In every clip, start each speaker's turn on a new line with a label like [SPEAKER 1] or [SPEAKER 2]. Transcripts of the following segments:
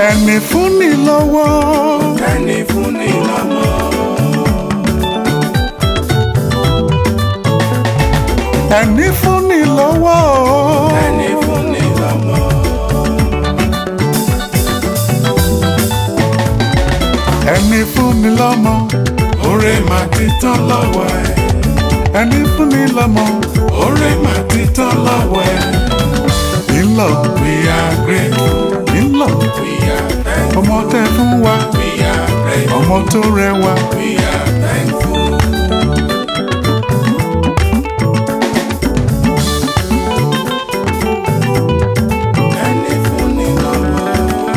[SPEAKER 1] ẹni fún ni lọ́wọ́
[SPEAKER 2] ẹni fún ni lọ́mọ.
[SPEAKER 1] ẹni fún ni lọ́wọ́
[SPEAKER 2] ẹni fún ni lọ́mọ.
[SPEAKER 1] ẹni fún ni lọ́mọ
[SPEAKER 2] Oore máa ti tán lọ́wọ́ ẹ̀.
[SPEAKER 1] ẹni fún ni lọ́mọ
[SPEAKER 2] Oore máa ti tán lọ́wọ́ ẹ̀.
[SPEAKER 1] ńlọ
[SPEAKER 2] We are grateful.
[SPEAKER 1] ńlọ
[SPEAKER 2] We are thankful.
[SPEAKER 1] ọmọ tẹ fún wa
[SPEAKER 2] We are grateful.
[SPEAKER 1] ọmọ tó rẹwà
[SPEAKER 2] We are thankful. Ẹni fún ni lọ́mọ.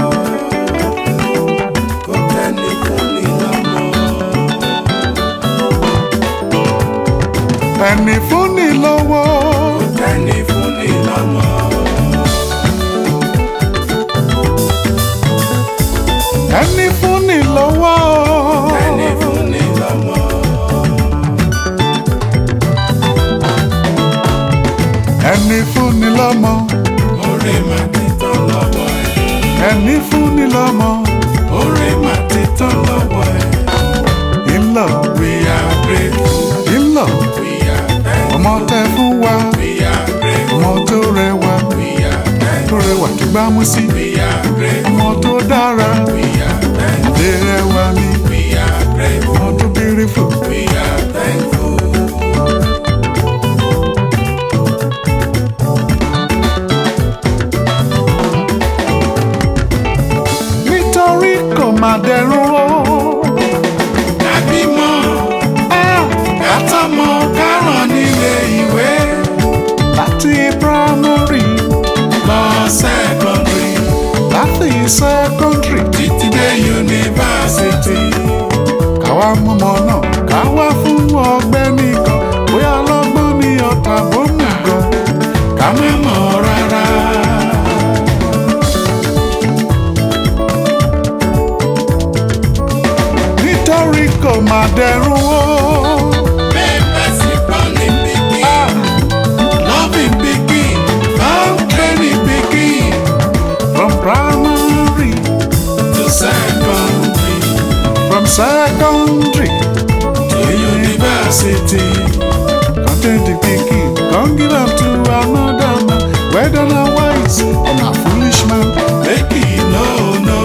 [SPEAKER 2] Kò tẹ́ni fún ni lọ́mọ.
[SPEAKER 1] ẹni fún ni lọ́wọ́
[SPEAKER 2] Tẹ́ni fún ni lọ́mọ.
[SPEAKER 1] ẹni fún ni lọ́wọ́
[SPEAKER 2] Tẹ́ni fún ni lọ́mọ.
[SPEAKER 1] ẹni fún ni lọ́mọ
[SPEAKER 2] Oore máa ti tán lọ́wọ́ ẹ̀.
[SPEAKER 1] ẹni fún ni lọ́mọ
[SPEAKER 2] Oore máa ti tán lọ́wọ́ ẹ̀.
[SPEAKER 1] ńlọ
[SPEAKER 2] We are grateful.
[SPEAKER 1] ńlọ
[SPEAKER 2] We are thankful.
[SPEAKER 1] ọmọ tẹ fún wa
[SPEAKER 2] We are grateful.
[SPEAKER 1] ọmọ tó rẹwà
[SPEAKER 2] We are thankful.
[SPEAKER 1] tó rẹwà tó gbámú sí
[SPEAKER 2] We are grateful.
[SPEAKER 1] ọmọ tó dára
[SPEAKER 2] We are thankful.
[SPEAKER 1] lè rẹwà ni
[SPEAKER 2] We are grateful.
[SPEAKER 1] ọmọ tó beautiful
[SPEAKER 2] We are thankful.
[SPEAKER 1] nítorí kò má dẹrùn o.
[SPEAKER 2] Àbímọ kátọ́mọ káràn nílé ìwé
[SPEAKER 1] láti primary
[SPEAKER 2] lọ sẹ́kọ̀ndrì
[SPEAKER 1] láti secondary
[SPEAKER 2] títí dé yunifásitì.
[SPEAKER 1] káwa mọ̀mọ́ náà káwa fún ọgbẹ́ nìkan bóyá ọlọ́gbọ́n ní ọ̀tá bómú gan
[SPEAKER 2] Ká má mọ̀ rárá.
[SPEAKER 1] nítorí kò má dẹrùn o.
[SPEAKER 2] Bẹ́ẹ̀ sì kọ́ ní pikin.
[SPEAKER 1] Ah,
[SPEAKER 2] Loving pikin. Farm training pikin.
[SPEAKER 1] from primary
[SPEAKER 2] To secondary.
[SPEAKER 1] from secondary
[SPEAKER 2] To university.
[SPEAKER 1] content the pikin come give am to another man whether na wise or na foolish man
[SPEAKER 2] Make it no no.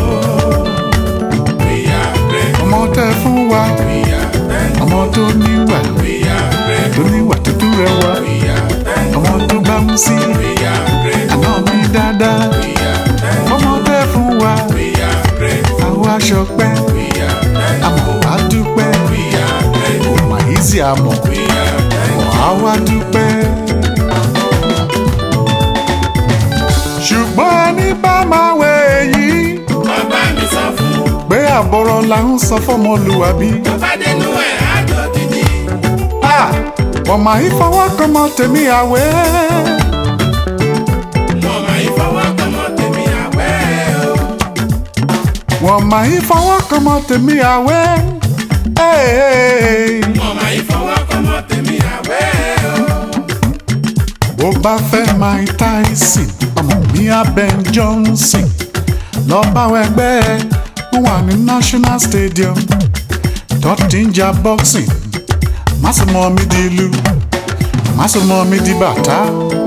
[SPEAKER 2] We are grateful.
[SPEAKER 1] ọmọ tẹ fún wa
[SPEAKER 2] We are thankful.
[SPEAKER 1] ọmọ tó níwà
[SPEAKER 2] We are grateful.
[SPEAKER 1] tó níwà tó tún rẹwà
[SPEAKER 2] We are thankful.
[SPEAKER 1] ọmọ tó gbámú sí
[SPEAKER 2] We are grateful.
[SPEAKER 1] àná mi dáadáa
[SPEAKER 2] We are thankful.
[SPEAKER 1] ọmọ tẹ fún wa
[SPEAKER 2] We are grateful.
[SPEAKER 1] àwọn aṣọ pẹ́
[SPEAKER 2] We are thankful.
[SPEAKER 1] àmọ́ wá dúpẹ́
[SPEAKER 2] We are grateful.
[SPEAKER 1] mà yí sí àmọ́
[SPEAKER 2] We are thankful.
[SPEAKER 1] àwa dúpẹ́. ṣùgbọ́n ẹni bá máa wẹ èyí
[SPEAKER 2] Bàbá mi sọ fún.
[SPEAKER 1] pé àbọ̀rọ̀ là ń sọ fọmọlúwàbí.
[SPEAKER 2] Bàbá dénú ẹ̀ á dòdìdì.
[SPEAKER 1] wọ́n máa ń fọwọ́ kan mọ́ tèmi àwẹ̀.
[SPEAKER 2] Mo máa ń fọwọ́ kan mọ́ tèmi àwẹ̀ o.
[SPEAKER 1] wọ́n máa ń fọwọ́ kan mọ́ tèmi àwẹ̀. Hey,
[SPEAKER 2] Mo máa ń fọwọ́ kan mọ́ tèmi àwẹ̀ o.
[SPEAKER 1] bó bá fẹ́ Mike Tyson ọmọ mi abẹ́ Johnson lọ bá wọn ẹgbẹ́ ẹ wọ́n wà ní National Stadium tó ti ń ja boxing má sì mọ mi di ìlú má sì mọ mi di bàtà.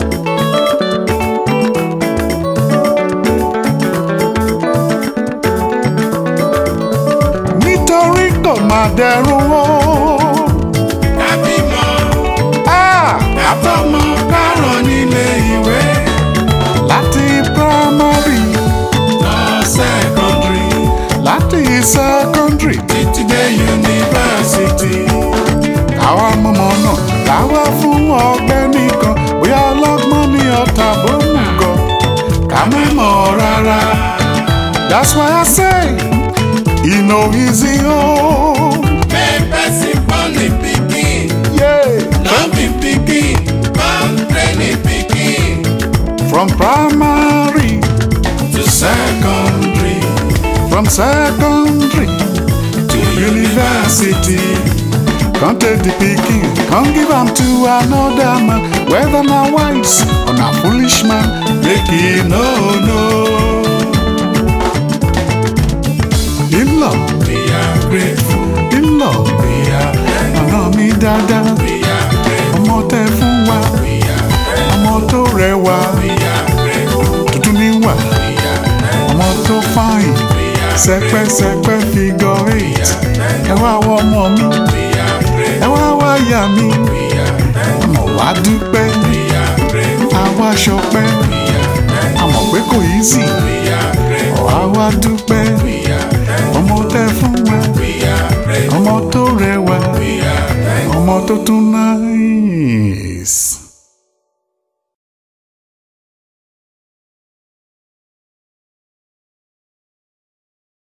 [SPEAKER 1] nítorí kò má dẹrùn o.
[SPEAKER 2] Tàbí mọ́.
[SPEAKER 1] Ah!
[SPEAKER 2] Àtọ́mọ kárọ̀ nílé ìwé.
[SPEAKER 1] láti primary
[SPEAKER 2] Lọ sẹ́kọ̀ndrì.
[SPEAKER 1] láti secondary
[SPEAKER 2] Títí dé yunifásitì.
[SPEAKER 1] káwa mọ̀mọ́ náà káwa fún ọgbẹ́ nìkan bóyá ọlọ́gbọ́n ní ọ̀tá bómú gan ká má mọ̀ rárá. that's why I say e no easy o.
[SPEAKER 2] Bẹ́ẹ̀ sì pọ́n ní pikin.
[SPEAKER 1] Yeah.
[SPEAKER 2] Loving pikin. Farm training pikin.
[SPEAKER 1] from primary
[SPEAKER 2] To secondary.
[SPEAKER 1] from secondary
[SPEAKER 2] To
[SPEAKER 1] university. Come take the pikin, come give am to another man, whether na wise or na foolish man, make e no know. wa dúdú níwà ọmọ tó fáyìn sẹpẹsẹpẹ figure eight ẹ wá wọ ọmọ mi ẹ wá wá yà mí àmọ́ wá dúpẹ́ àwa ṣọpẹ́ àmọ́ pé kò yí sí àwa wá dúpẹ́